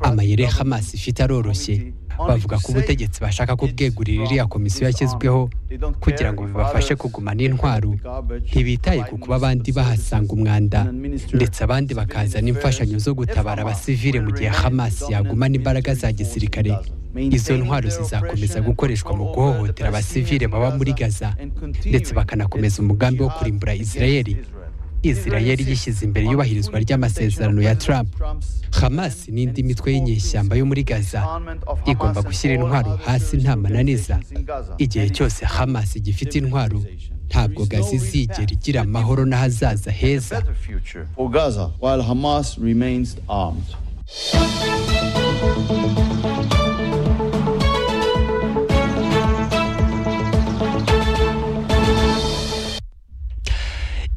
amayira ya Hamas ifite aroroshye bavuga ko ubutegetsi bashaka ko bwegurira iriya komisiyo yashyizweho kugira ngo bibafashe kugumana intwaro ntibitaye ku kuba abandi bahasanga umwanda ndetse abandi bakazana imfashanyo zo gutabara abasivile mu gihe Hamas yagumana imbaraga za gisirikare izo ntwaro zizakomeza gukoreshwa mu guhohotera abasivile baba muri gaza ndetse bakanakomeza umugambi wo kurimbura israel israel yishyize imbere yubahirizwa ry'amasezerano ya trump hamas n'indi mitwe y'inyeshyamba yo muri gaza igomba gushyira intwaro hasi nta mananiza igihe cyose hamas gifite intwaro ntabwo gaza izigera igira amahoro n'ahazaza heza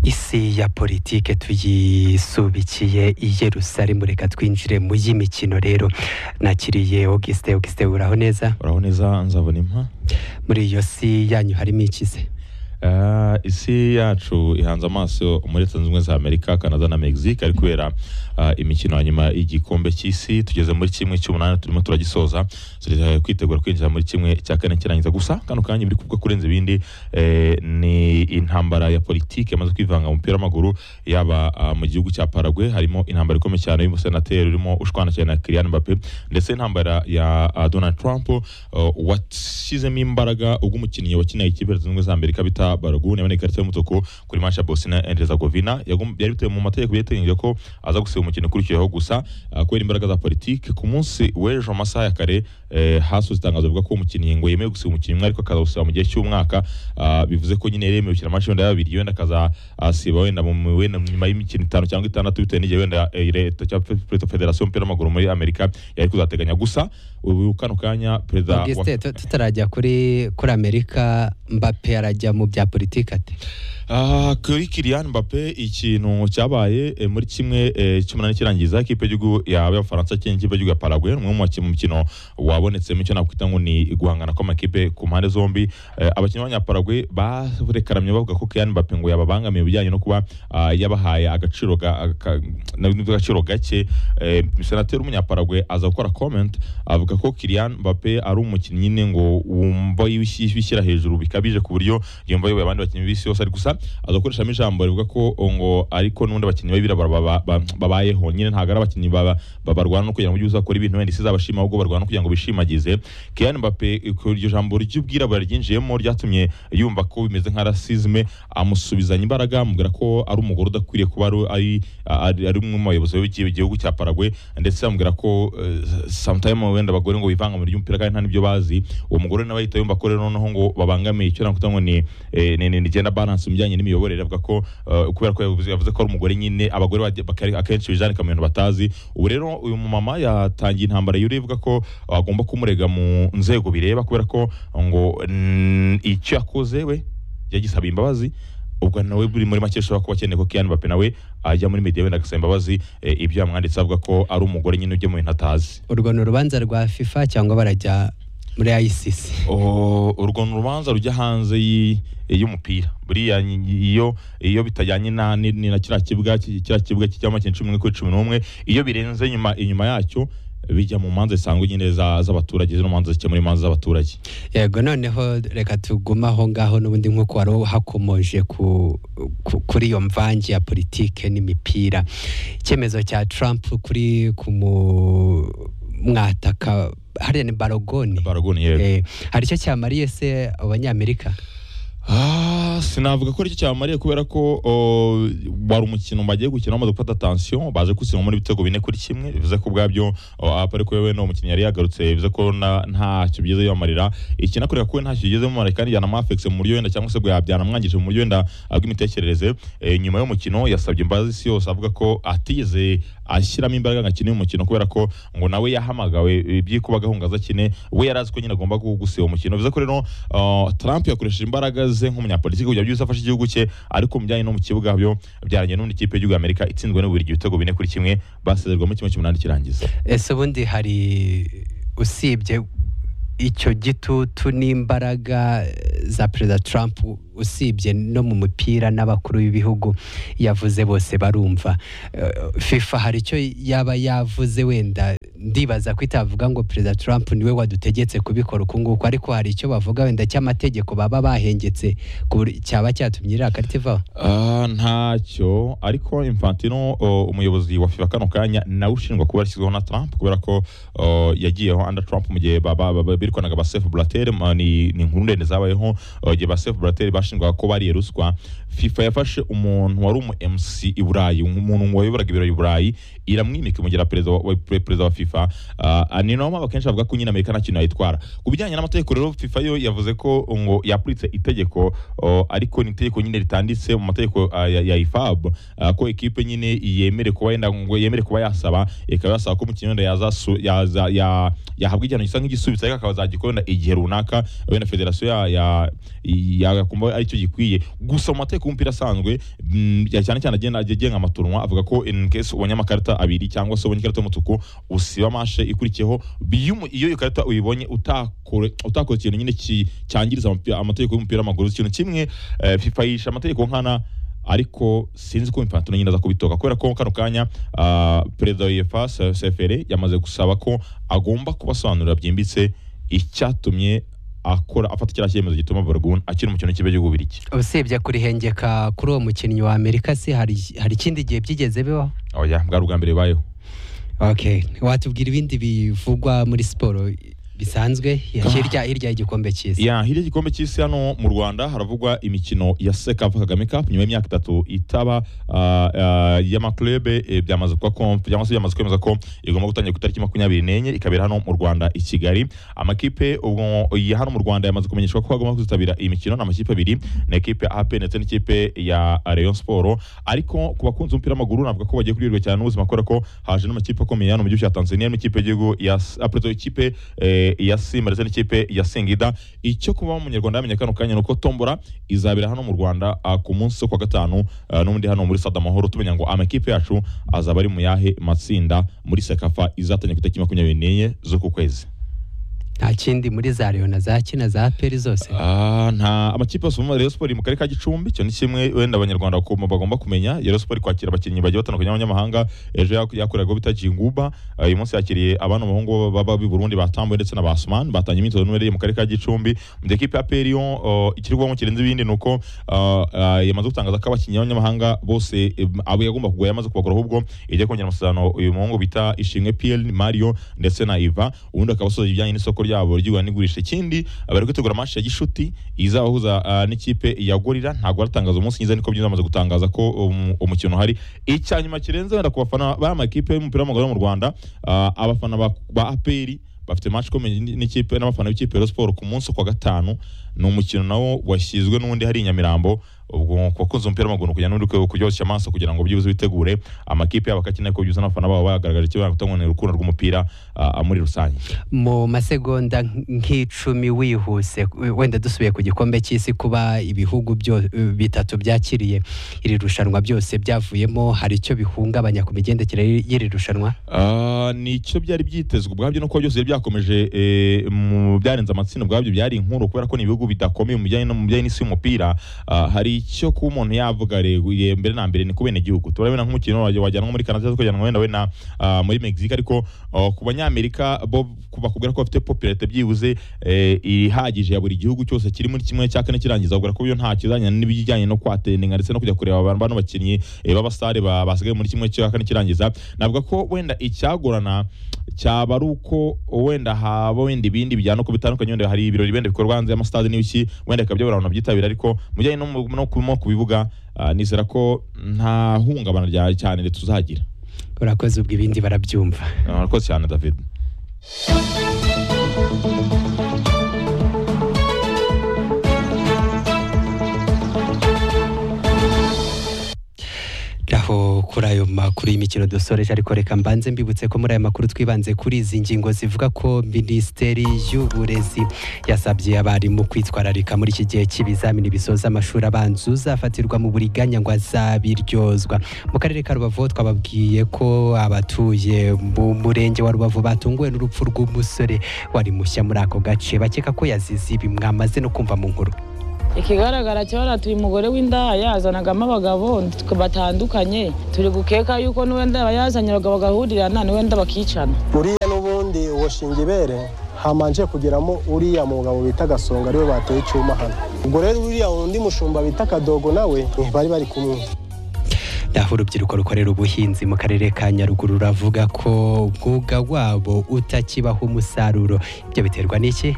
isi ya politike tuyisubikiye i Yerusalemu reka twinjire mu y'imikino rero nakiriye Auguste Auguste uraho neza uraho neza nzabona impa muri iyo si yanyu harimo ikize Uh, isi yacu ihanze amaso muri leta zunze ubumwe za amerika canada na mexique ari kubera uh, imikino ya nyuma y'igikombe cy'isi tugeze muri kimwe cy'umunani turimo turagisoza turi kwitegura kwinjira muri kimwe cya kane kirangiza gusa kano kanya biri kuvuga kurenza ibindi eh, ni intambara ya politiki yamaze kwivanga mu mupira w'amaguru yaba uh, mu gihugu cya paragwe harimo intambara ikomeye cyane y'umusenateri urimo ushwana cyane na kirian mbappe ndetse intambara ya uh, donald trump uh, washyizemo imbaraga ubwo umukinnyi wakinaye ikipe leta zunze ubumwe za amerika bita baraguni yabonye ikarita y'umutuku kuri match ya Bosnia and Herzegovina yari bitewe mu mategeko yateganyije ko aza gusiba umukino ukurikiyeho gusa kubera imbaraga za politiki ku munsi w'ejo amasaha ya kare hasohotse itangazo rivuga ko umukinnyi ngo yemewe gusiba umukino umwe ariko akazawusiba mu gihe cy'umwaka bivuze ko nyine yemewe gukina match wenda yabiri yenda akazasiba wenda nyuma y'imikino itanu cyangwa itandatu bitewe n'igihe wenda leta cyangwa federasiyo y'umupira w'amaguru muri Amerika yari kuzateganya gusa ubu kano kanya perezida tutarajya kuri kuri Amerika Mbappe arajya mu bya politiki ate kuri Kylian Mbappe ikintu cyabaye muri kimwe cy'umunani kirangiza ikipe y'igihugu y'abafaransa cyangwa ikipe y'igihugu ya Paraguay umwe mu bakinnyi mukino wabonetsemo icyo nakwita ngo ni guhangana kw'amakipe ku mpande zombi abakinnyi b'abanyaparaguay barekaramye bavuga ko Kylian Mbappe ngo yababangamiye ibijyanye no kuba yabahaye agaciro agaciro gake senateri w'umunyaparaguay aza gukora comment avuga ko Kylian Mbappe ari umukinnyi nyine ngo wumva yishyira hejuru bikabije ku buryo yumva yoboye abandi bakinnyi b'isi yose ari gusa agakoreshamo ijambo rivuga ko ngo ariko n'ubundi abakinnyi b'abirabura babayeho nyine ntabwo ari abakinnyi barwana no kugira ngo ujye uzakora ibintu wenda isi izabashima ahubwo barwana no kugira ngo bishimagize Kylian Mbappe iryo jambo ry'ubwirabura ryinjiyemo ryatumye yumva ko bimeze nka rasizme amusubizanya imbaraga amubwira ko ari umugore udakwiriye kuba ari ari umwe mu bayobozi b'igihugu cya Paraguay ndetse amubwira ko sometime wenda abagore ngo bivanga mu ry'umupira kandi nta n'ibyo bazi uwo mugore nawe ahita yumva ko rero noneho ngo babangamiye icyo nakuta ngo ni ni gender balance ibijyanye n'imiyoborere avuga ko kubera ko yavuze ko ari umugore nyine abagore akenshi bijanika mu bintu batazi ubu rero uyu mumama yatangiye intambara yuri ivuga ko agomba kumurega mu nzego bireba kubera ko ngo icyo yakoze we yagisaba imbabazi ubwo nawe buri muri make ashobora kuba akeneye ko Kylian Mbappe nawe ajya muri media wenda agasaba imbabazi ibyo yamwanditse avuga ko ari umugore nyine ujya mu bintu atazi urwo ni urubanza rwa FIFA cyangwa barajya muri ICC urwo ni urubanza rujya hanze y'umupira buriya iyo iyo bitajyanye na ni na kiriya kibuga kiriya kibuga cy'icyama cumi n'umwe kuri cumi n'umwe iyo birenze inyuma inyuma yacyo bijya mu manza zisanzwe nyine z'abaturage zino manza zikemura imanza z'abaturage yego noneho reka tugume aho ngaho n'ubundi nk'uko wari hakomoje kuri iyo mvange ya politike n'imipira icyemezo cya Trump kuri ku mwataka hariya ni barogoni barogoni yego eh, hari icyo cyamariye se abanyamerika Ah, sinavuga ko aricyo cyamariye kubera ko uh, wari umukino bagiye gukina bamaze gufata attention baje kutsindwa muri ibitego bine kuri kimwe bivuze ko ubwabyo apari ko yewe umukinnyi yari yagarutse bivuze ko ntacyo bigeze bibamarira ikinakorera ko ntacyo bigeze bibamarira kandi yanamwafekse mu buryo wenda cyangwa se byanamwangije mu buryo wenda bw'imitekerereze e, nyuma y'umukino yasabye imbabazi isi yose avuga ko atigeze ashyiramo imbaraga ngo akine umukino kubera ko ngo nawe yahamagawe byikubagaho ngo azakine we yari azi ko nyine agomba gusiba umukino bivuze ko rero uh, Trump yakoresheje imbaraga ameze nk'umunyapolitiki kugira byose afashe igihugu cye ariko mu bijyanye no mu kibuga byo byarangiye n'undi kipe y'igihugu Amerika itsinzwe n'uburyo ibitego bine kuri kimwe basezerwa muri kimwe cy'umunani kirangiza ese ubundi hari usibye icyo gitutu n'imbaraga za perezida Trump usibye no mu mupira n'abakuru b'ibihugu yavuze bose barumva FIFA hari icyo yaba yavuze wenda ndibaza ko itavuga ngo perezida Trump niwe wadutegetse kubikora uku nguku ariko hari icyo bavuga wenda cy'amategeko baba bahengetse ku buryo cyaba cyatumye iriya karita ivaho Ah, ntacyo ariko infantino o, umuyobozi wa fifa kano kanya nawe ushinjwa kuba yashyizweho na trump kubera ko o, yagiyeho under trump mu gihe ba- ba- ba- birwanaga ba sef blater ma, ni, ni inkuru ndende zabayeho o, igihe ba sef blater bashinjwaga ko bariye ruswa fifa yafashe umuntu wari umu mc i burayi umuntu wayoboraga ibirori i burayi iramwimika imugira perezida wa, wa, perezida wa fifa uh, ni nayo mpamvu akenshi bavuga ko nyine amerika nta kintu yayitwara ku bijyanye n'amategeko rero fifa yo yavuze ko ngo yapuritse itegeko o, ariko ni itegeko nyine ritanditse mu mategeko ah, ya, ya ifab ah, ko ekipe nyine yemere kuba yenda ngo yemere kuba yasaba ikaba yasaba ko umukinnyi wenda yazasu- yaza- ya- yahabwa igihano gisa nk'igisubizo ariko akaba azagikora igihe runaka wenda federasiyo ya- ya- ya- yakumva aricyo gikwiye gusa mu mategeko y'umupira asanzwe mm, ya- cyane cyane agenda agenga amaturunwa avuga ko in case ubonye amakarita abiri cyangwa se ubonye ikarita y'umutuku usiba mashe ikurikiyeho iyo umu- iyo iyo karita uyibonye utakore utakora ikintu nyine ki- cyangiriza amapi- amategeko y'umupira w'amaguru ikintu kimwe eh, fifa yisha amategeko nkana ariko sinzi ko infantino nyine aza kubitoka kubera ko kano kanya ah, perezida wa uefa Se- sefere yamaze gusaba ko agomba kubasobanurira byimbitse icyatumye akora afata kiriya cyemezo gituma borgun akiri umukino w'ikipe cy'ububirigi usibye kurihengeka kuri uwo mukinnyi wa amerika se hari hari ikindi gihe byigeze bibaho oya bwari ubwa mbere bibayeho okay watubwira ibindi bivugwa muri siporo bisanzwe hirya hirya y'igikombe cy'isi ya hirya y'igikombe cy'isi hano mu rwanda haravugwa imikino ya sekafa kagame cup nyuma y'imyaka itatu itaba ah, ah, y'amaklube eh, byamaze kuba konf- cyangwa se byamaze kwemeza ko igomba gutangira ku itariki makumyabiri n'enye ikabera hano mu rwanda i kigali amakipe ubwo ya hano mu rwanda yamaze kumenyeshwa ko agomba kuzitabira iyi mikino ni amakipe abiri ni ekipe ya ap ndetse n'ikipe ya rayon sport ariko ku bakunzi b'umupira w'amaguru navuga ko bagiye kuryoherwa cyane n'ubuzima kubera ko haje n'amakipe akomeye hano mu gihugu cya tanzania harimo ikipe y'igihugu ya S- ah, pardon, ikipe eh, ya simba ndetse n'ikipe ya singida icyo kuba umunyarwanda yamenye kano kanya ni uko tombora izabera hano mu rwanda ah, ku munsi wo ku wa gatanu ah, n'ubundi hano muri sada amahoro tumenya ngo amakipe yacu azaba ari mu yahe matsinda muri sekafa izatangira ku itariki makumyabiri n'enye z'uku kwezi nta kindi muri za leon na za kina za aperi zose Ah, nta amakipe yose mu Rayon Sport iri mu karere ka Gicumbi cyo ni kimwe wenda abanyarwanda bakoma- bagomba kumenya Rayon Sport iri kwakira abakinnyi bagiye batandukanye b'abanyamahanga ejo yak- yakoreraga bita Jinguba Ah, uyu munsi yakiriye abana b'abahungu baba b'i Burundi batambuwe ndetse na Basman batangiye imyitozo n'ubereye mu karere ka Gicumbi mu gihe ikipe ya Pelion ikirwamo kirenze ibindi ni uko ah, ah, yamaze gutangaza ko abakinnyi b'abanyamahanga bose eh, abo yagomba kugura yamaze kubagura ahubwo igiye kongera amasezerano uyu muhungu bita Ishimwe PL Mario ndetse na Iva ubundi akabasoza ibijyanye n'isoko ryabo ry'igura n'igurisha ikindi bari gutegura match ya Gishuti izabahuza ah, n'ikipe ya Gorira ntabwo aratangaza umunsi nyiza niko byamaze gutangaza ko um, umukino hari icyanyuma kirenze wenda ku bafana b'amakipe y'umupira w'amaguru yo mu Rwanda ah, abafana ba, ba APR bafite match ikomeye n'ikipe n'abafana b'ikipe ya Rayon Sport ku munsi wo ku wa gatanu ni umukino nawo washyizwe n'undi hari i Nyamirambo ubwo ku bakunzi umupira w'amaguru kugira n'undi kuryoshya amaso kugira ngo byibuze bitegure amakipe yabo akakeneye ko byuzuza n'abafana babo bagaragaje icyo batangonera urukundo rw'umupira ah, muri rusange mu masegonda nk'icumi wihuse wenda dusubiye ku gikombe cy'isi kuba ibihugu byo- bitatu byakiriye iri rushanwa byose byavuyemo hari icyo bihungabanya ku migendekere y'iri rushanwa Ah, ni icyo byari byitezwe ubwabyo nuko byose byari byakomeje eh, mu byarenze amatsinda ubwabyo byari inkuru kubera ko ni ibihugu bidakomeye mu bijyanye no- mu bijyanye n'isi y'umupira Ah, hari icyo kuba umuntu yavuga reguye mbere na mbere ni ku bene gihugu turabona nk'umukino wajya- wajyanwa muri Canada kujyanwa wenda wenda ah, muri Mexique ariko ah, ku banyamerika bo bakubwira ko bafite popularite byibuze eh, ihagije ya buri gihugu cyose kiri muri kimwe cya kane kirangiza ubwira ko byo nta kizanya n'ibijyanye no kwatendinga ndetse no kujya kureba abantu bano bakinnyi eh, b'abasitari ba- basigaye muri kimwe cya kane kirangiza navuga ko wenda icyagorana cyaba ari uko wenda haba wenda ibindi bijyana uko bitandukanye wenda hari ibirori wenda bikorwa hanze y'amasitade n'ibiki wenda bikaba byabura abantu babyitabira ariko mu bijyanye no mu- no ku no ku bibuga ah, nizera ko nta hungabana rya cyane tuzagira urakoze ubwo ibindi barabyumva Ah, urakoze cyane david aho kuri ayo makuru y'imikino dusoreje ariko reka mbanze mbibutse ko muri aya makuru twibanze kuri izi ngingo zivuga ko minisiteri y'uburezi yasabye abarimu kwitwararika muri iki gihe cy'ibizamini bisoza amashuri abanza uzafatirwa mu buriganya ngo azabiryozwa mu karere ka rubavu ho twababwiye ko abatuye mu murenge wa rubavu batunguwe n'urupfu rw'umusore wari mushya muri ako gace bakeka ko yazize ibi mwamaze no kumva mu nkuru ikigaragara cyo baratuye umugore w'indaha yazanagamo abagabo batandukanye turi gukeka yuko n'uwenda yazanye abagabo bagahurirana n'uwenda bakicana buriya n'ubu gushinga ibere hamanje kugeramo uriya mugabo bita gasonga ariwe bateye icyuma hano ubwo rero uriya undi mushumba bita kadogo nawe eh, bari bari kumwe naho urubyiruko rukorera ubuhinzi mu karere ka nyaruguru ruravuga ko umwuga wabo utakibaho umusaruro ibyo biterwa n'iki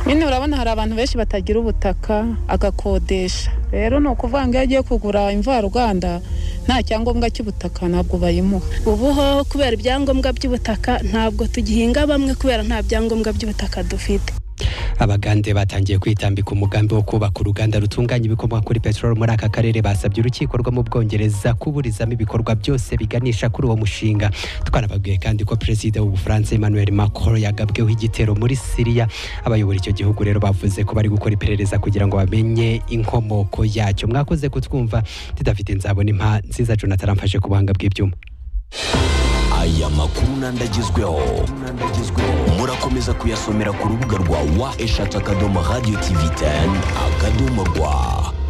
nyine urabona hari abantu benshi batagira ubutaka agakodesha rero ni ukuvuga ngo iyo agiye kugura imvaruganda nta cyangombwa cy'ubutaka ntabwo bayimuha ubu ho kubera ibyangombwa by'ubutaka ntabwo tugihinga bamwe kubera nta byangombwa by'ubutaka dufite abagande batangiye kwitambika umugambi wo kubaka uruganda rutunganya ibikomoka kuri peteroli muri aka karere basabye urukiko rwo mu bwongereza kuburizamo ibikorwa byose biganisha kuri uwo mushinga twanababwiye kandi ko perezida w'ubufaransa emmanuel macron yagabweho igitero muri siriya abayobora icyo gihugu rero bavuze ko bari gukora iperereza kugira ngo bamenye inkomoko yacyo mwakoze kutwumva didafite nzabona impa nziza jonathan amfashe ku buhanga bw'ibyuma aya makuru nandagezweho murakomeza kuyasomera ku rubuga rwa wa eshatu akadomo radiyo tivi teni akadomo rwa